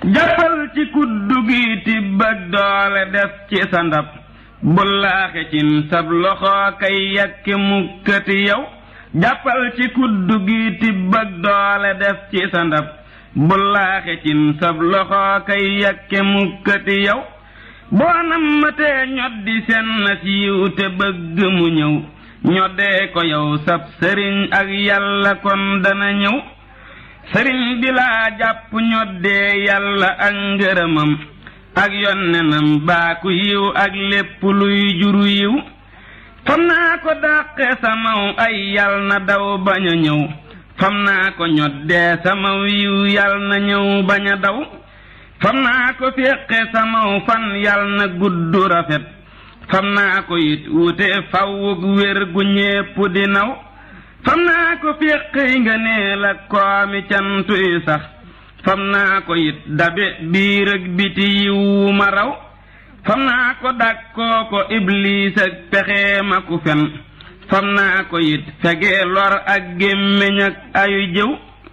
jàppal ci kuddu gi tibb ak doole def ci sa ndab bu laaxe cin sab loxo kay yakki mukkati yow jàppal ci kuddu gi tibb ak doole def ci sa ndab bu laaxe cin sab loxo kay yakki mukkati yow boo nammatee ñoddi seen na siiw te bëgg mu ñëw ñoddee ko yow sab sëriñ ak yàlla kon dana ñëw sëriñ bi laa jàpp ñoddee yàlla ak ngërëmam ak yonnenam baaku yiw ak lépp luy juru yiw fam naa ko dàqe samaw ay yal na daw bañ a ñëw fam naa ko ñoddee samaw yiw yal na ñëw bañ a daw fam naa ko féqe samaw fan yal na gudd rafet fam naa ko it wute fawwug wér gu ñépp di naw fam naa ko féqi nga nee la koomi cantuy sax fam naa ko it dabe biir ak biti yiwu ma raw fam naa ko dàkkoo ko ibliis ak pexe ma ku fen fam naa ko it fege lor ak gémmiñ ak ayu jëw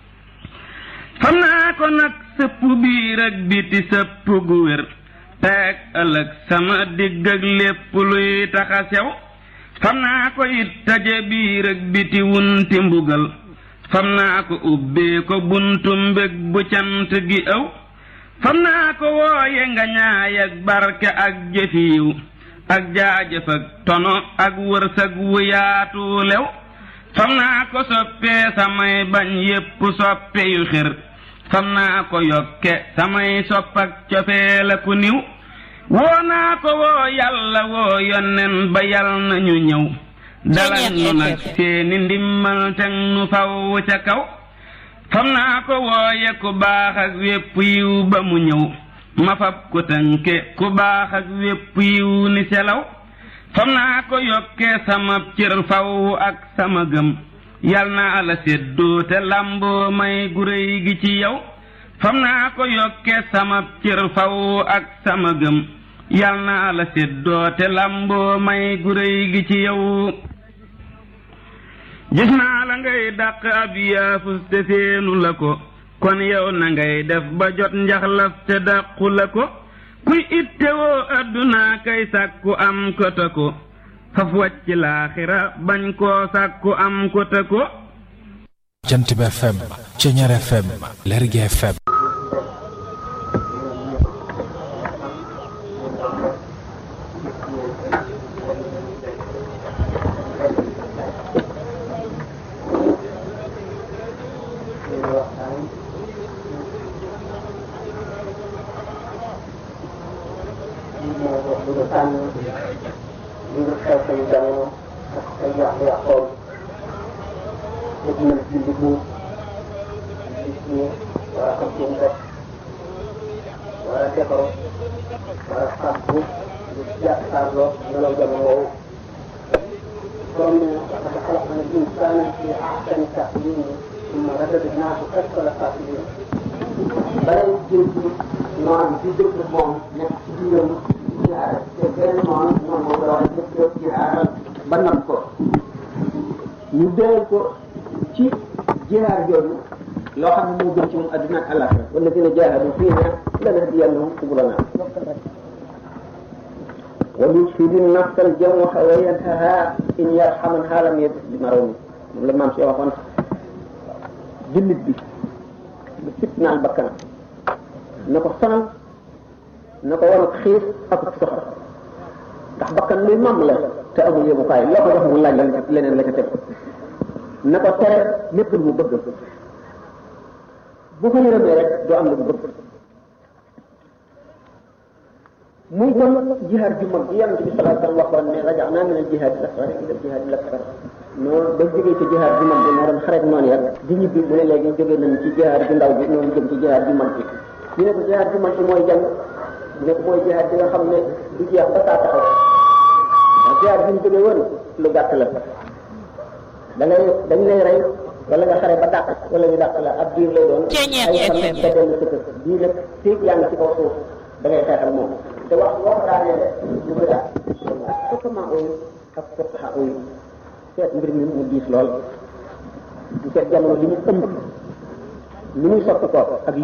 fam naa ko nag sëpp biir ak biti sëpp gu wér teeg ëllëg sama digg ak lépp luy taxa sew fam naa ko it taje biir ak biti wunti mbugal fam naa ko ubbee ko buntu mbég bu cant gi ëw fam naa ko wooye nga ñaay ak barke ak jëfiiw ak jaajëf ak tono ak wërsëg wu yaatu lew fam naa ko soppee samay bañ yépp soppe yu xir fam naa ko yokke samay sopp ak cofee la ku niw woo naa ko woo yàlla woo yonnen ba yal nañu ñëw dalal nu nag seeni ndimmal teg nu faw ca kaw fam naa ko wooye ku baax ak wépp yiw ba mu ñëw ma fab ko tënke ku baax ak wépp yiw ni selaw fam naa ko yokke sama cër faw ak sama gëm yal naa la séddoo te làmboo may gu réy gi ci yow fam naa ko yokke sama cër faw ak sama gëm yal naa la séddoo te làmboo may gu réy gi ci yow gis naa la ngay dàq ab yaafus te seenu la ko kon yow na ngay def ba jot njaxlaf te dàqu la ko kuy ittewoo adduna kay sàkku am ko te ko faf wàcc laaxira bañ koo sàkku am ko te ko jant bi FM Ceñeer FM Lergui FM ba not ko ñu déel ko ci jihaar jooju loo xam ne moo gën ci moom adduna ak àllaxira wala dina jaahadu fii na lanahdiyannahum subulana wa yusfidu nafsa al jawha wa yantaha in yarhamanha lam yadis bi marawmi moom la maam si waxoon jullit bi lu fitnaal bakkanam na ko sonal na ko war xiif ak soxla ndax bakkan luy mam la te amul yëmukaay loo ko jox mu laaj la leneen la ca teg na ko tere lépp lu mu bëgg bu ko yërëmee rek doo am lu mu bëgg muy kon jihaad ju mag ji yonent bi sallallahu alayhi wasallam waxoon ne raja'na min al jihaad al asghar ila al jihaad al akbar noonu ba jógee ci jihaad ju mag bi moo doon xareet noonu yar di ñibbi mu ne léegi jógee nañ ci jihaad ju ndaw bi noonu jëm ci jihaad ju mag bi ñu ne ko jihaad ju mag bi mooy jàng ñu ne ko mooy jihaad bi nga xam ne du jeex ba saa taxaw ndax jihaad bi ñu jógee woon lu gàtt la da ngay dañ lay rey wala nga xare ba dàq wala ñu dàq la ab diir lay doon ay fan nga dellu sa kër bii nag féeg yaa ngi ci kaw suuf da ngay xeexal moom te wax boo ko daanee lu ko daal fokkamaa ooyu ak fokkaxa ooyu seet mbir mi mu diis lool ñu seet jamono li ñu ëmb li muy soppi ko ak